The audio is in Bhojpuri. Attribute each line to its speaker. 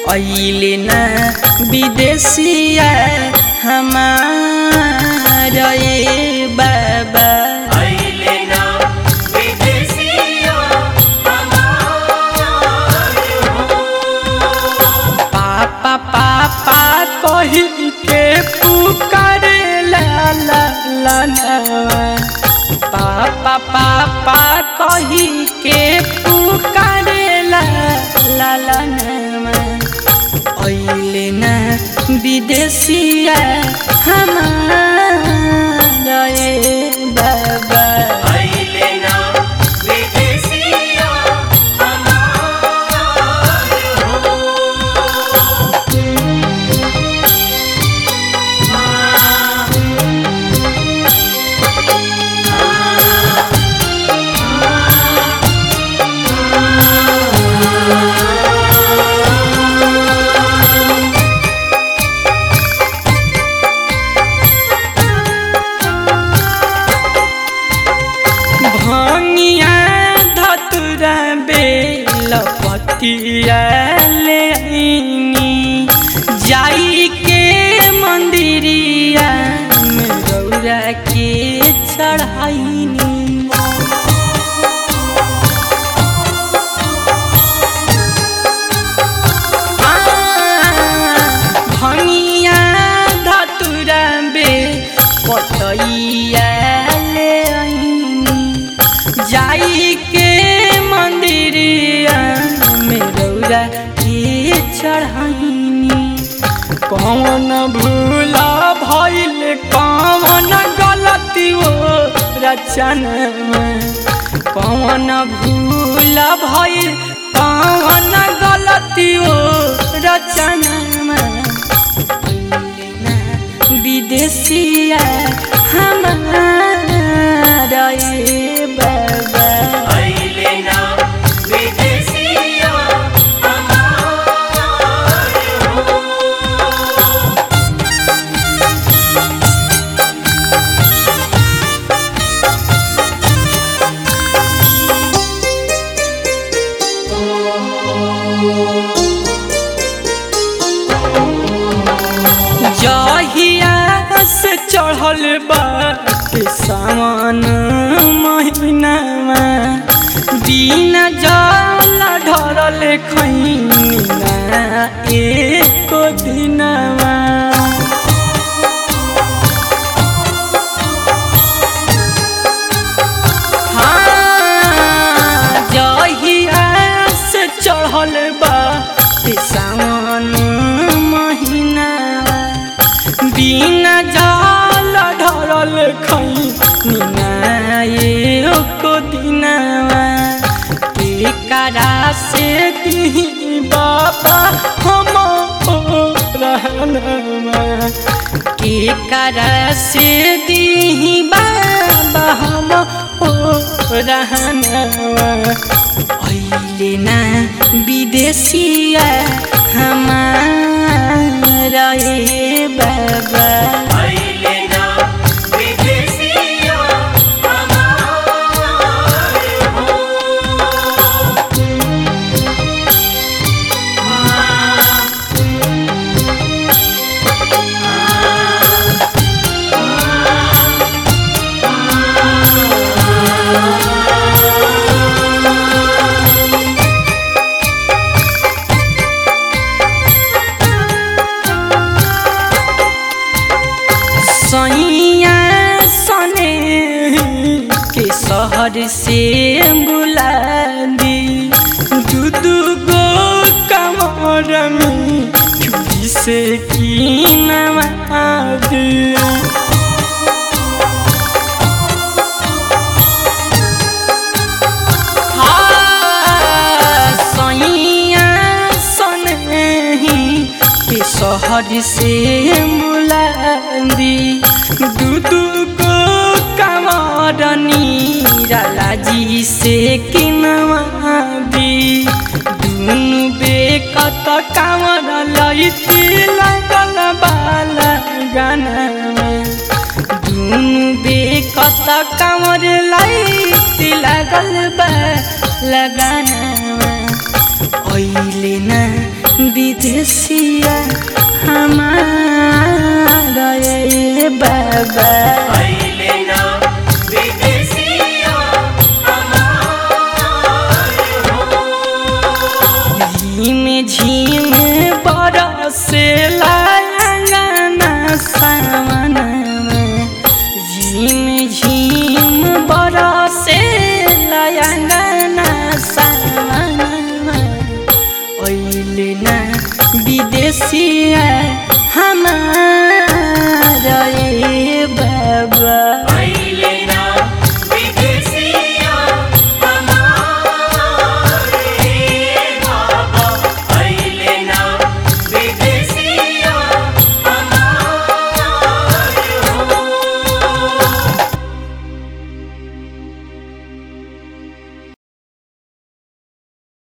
Speaker 1: अइले ना विदेशिया हमार ए बाबा
Speaker 2: अइले ना विदेशिया हमार हो
Speaker 1: पापा पापा कही के पुकारे ला ला ला नवा। पापा पापा कही के पुकारे ला ला ला नवा। अइले ना विदेशिया हमार ए बाबा
Speaker 2: अइले ना विदेशिया हमार हो
Speaker 1: भंगिया धतुरा बेल पतिया ले आईनी जाई के मंदिरिया में गौरा के चढ़ाईनी भंगिया धतुरा बे पतैया ले आईनी जाई के मंदिरिया में रौरा के चढ़ाईनी कौन भूला भइल कौन गलती वो रचन में कौन भूल भइल कौन गलती वो रचन में विदेशिया हमार ए बाबा
Speaker 2: अइले ना विदेशिया हमार हो
Speaker 1: जहिया से चढ़ल बात सावन महीनामा दिन जल ढरल खैना एक दिनमा हाँ, जहिया से चढ़ल बा ई सावन महीना बिना जल ढरल खैना एको दिनवा के करा से दी बाबा हम रहनमा के करा से दी बाबा हम ओ रहनवा अइले ना विदेशिया हमारा ए बाबा
Speaker 2: अइले ना विदेशिया हमार हो
Speaker 1: सैया सने के शहर से बुला दी दू दू गो कमर में चूड़ी से की दी हाँ, सैया सनही के शहर से मुलादी दू दू को कमरनी रालाजी से किनवा दी दुनु बेकत कामर लैती लागल बाला गाना दुनु बेकत कामर लैती लागल बा लगाना ओइले ना विदेशिया हमारा ये बाबा
Speaker 2: आइले ना विदेशिया हमार हो
Speaker 1: झीम झीम